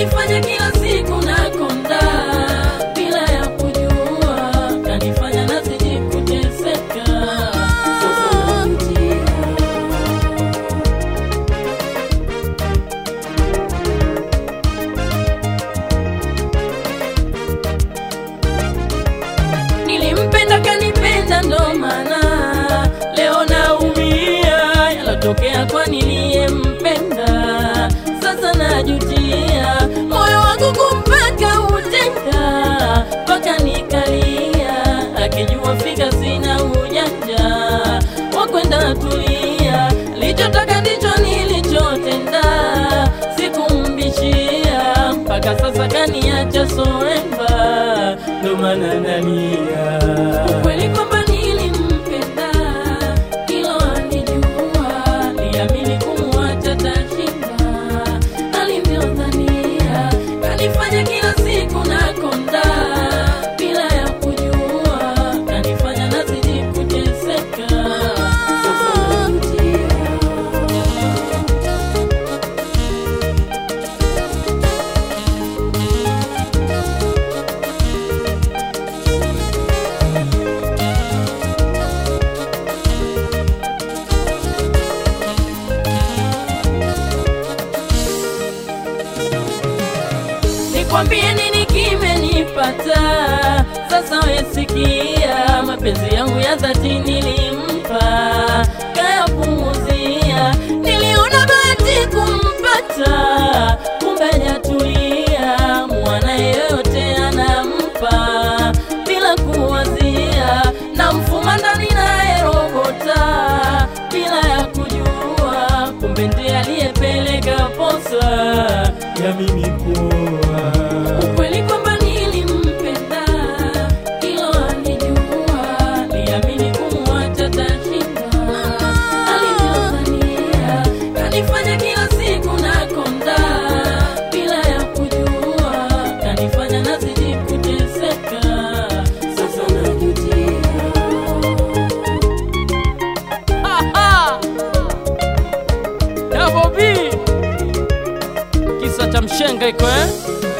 kanifanya kila siku nakonda bila ya kujua, kanifanya nazidi kuteseka. Sasa najutia. Nilimpenda kanipenda, ndo maana leo naumia. Yalotokea kwa niliyempenda, sasa najutia. Moyo wangu kumpaka utenda, mpaka nikalia, akijua fika sina ujanja wa kwenda tulia. Lichotaka ndicho nilichotenda, sikumbishia mpaka sasa kaniacha soemba, ndo maana nalia. Ukweli kwamba nilimpenda, hilo alijua, liamini kumwacha tashinda, alivyodhania kanifanya kila siku nakonda bila ya kujua, kanifanya nazidi kuteseka. Sasa najutia. Nikwambie nini kimenipata sasa, wesikia mapenzi yangu ya dhati nilimpa, kayapuuzia. Niliona bahati kumpata, kumbe hajatulia. Mwana yeyote anampa bila kuwazia, na mfuma ndani nayerogota bila ya kujua, kumbe ndiye aliyepeleka posa ya mimi kuoa. Ukweli kwamba nilimpenda, hilo alijua, liamini kumwacha tashinda, alivyodhania kanifanya kila siku nakonda bila ya kujua, kanifanya nazidi kuteseka. Sasa najutia. Double B kisa cha mshenga iko eh?